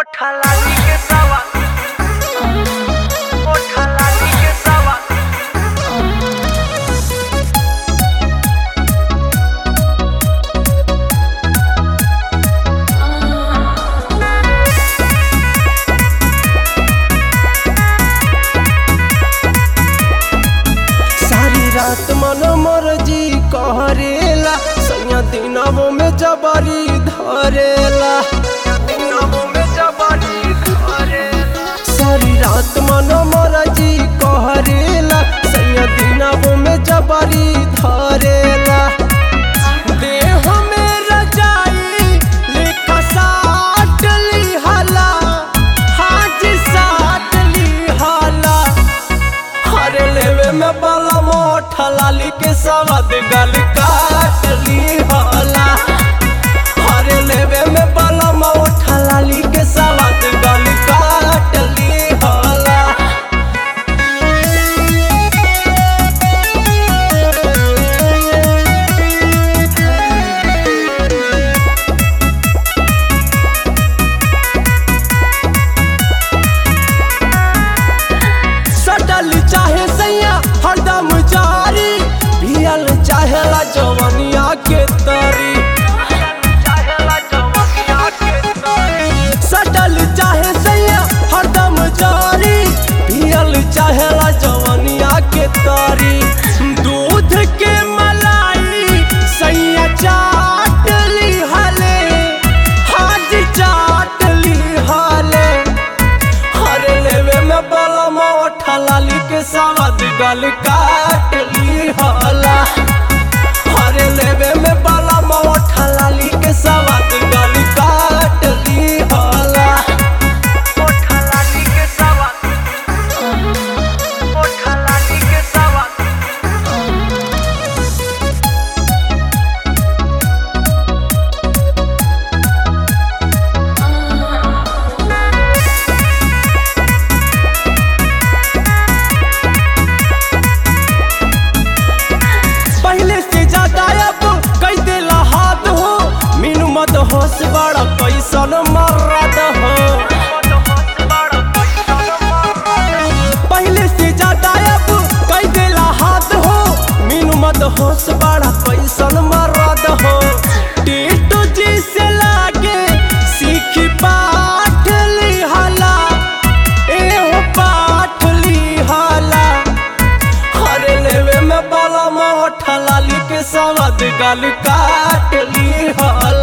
Ojalali que estaba. Ojalali que estaba. सारी रात मन मर्जी कहरेला सैया दिनवो में जबरी धरेला दिनों में जबानी करेला सारी रात मन मर्जी कहरेला सैया दिनवो में जबरी धरेला देह में रजाई लेखा साट लिहाला हाज साट लिहाला हरे लेवे में बाला मोठा लाली के सवाद गल काट ली होला हरे लेवे में बाला मोठा लाली के सवाद गल काट ली होला सटल चाहे सैया हरदम जारी पियल चाहेला जवनिया के तरी चाहेला जवानिया के तोरी सटल चाहे सैया हरदम जारी पियल चाहेला जवनिया के तरी दूध के मलाई सैया चाट ली हले हाज चाट ली हले हरे लेवे में बला मोठा लाली के सवाद गल काट ली होला हरे लेवे में बला मोठा लाली के सवाद गल काट ली होला Ojalali que estaba. Ojalali que estaba. पहले से ज्यादा अब कई दिला हाथ हो मीनू मत होश बड़ा कैसन मर्रद हो पहले से ज्यादा अब कई दिला हाथ हो मीनू मत होश बड़ा कैसन मर्रद हो टीटू जी से लागे सीखी पाठ लिहाला एहो पाठ लिहाला हरे लेवे में बाला मोठा लाली के सवाद गल काट ली होला